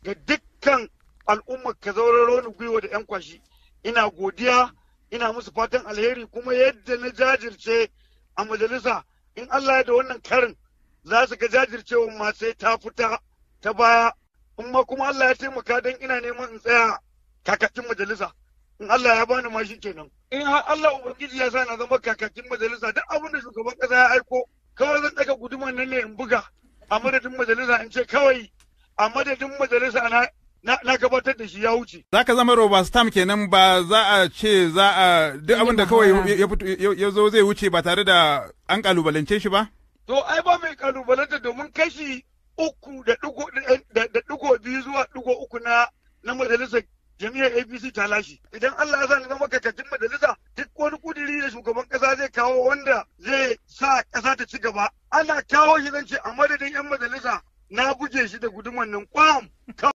ga dukkan al'ummar ka zauraro ni gwiwa da 'yan kwashi ina godiya ina musu fatan alheri kuma yadda na jajirce a majalisa in Allah ya da wannan karin za su ga jajircewa ma sai ta fita ta baya in ma kuma Allah ya taimaka don ina neman in tsaya kakakin majalisa in Allah ya bani ma shi kenan in har Allah ubangiji ya sa na zama kakakin majalisa duk abin da shugaban kasa ya aiko kawai zan daga guduman nan ne in buga a madadin majalisa in ce kawai a madadin majalisa na na, gabatar da shi ya wuce. Za ka zama roba stam kenan ba za a ce za a duk abin da kawai ya zo zai wuce ba tare da an kalubalance shi ba? To ai ba mai kalubalanta domin kashi uku da digo biyu zuwa digo uku na na majalisar jami'ar APC ta lashe. Idan Allah ya sa na zama kakakin majalisa duk wani kudiri da shugaban kasa zai kawo wanda zai sa kasa ta ci gaba. Ana kawo shi zan ce a madadin 'yan majalisa na buge shi da guduman nan kwam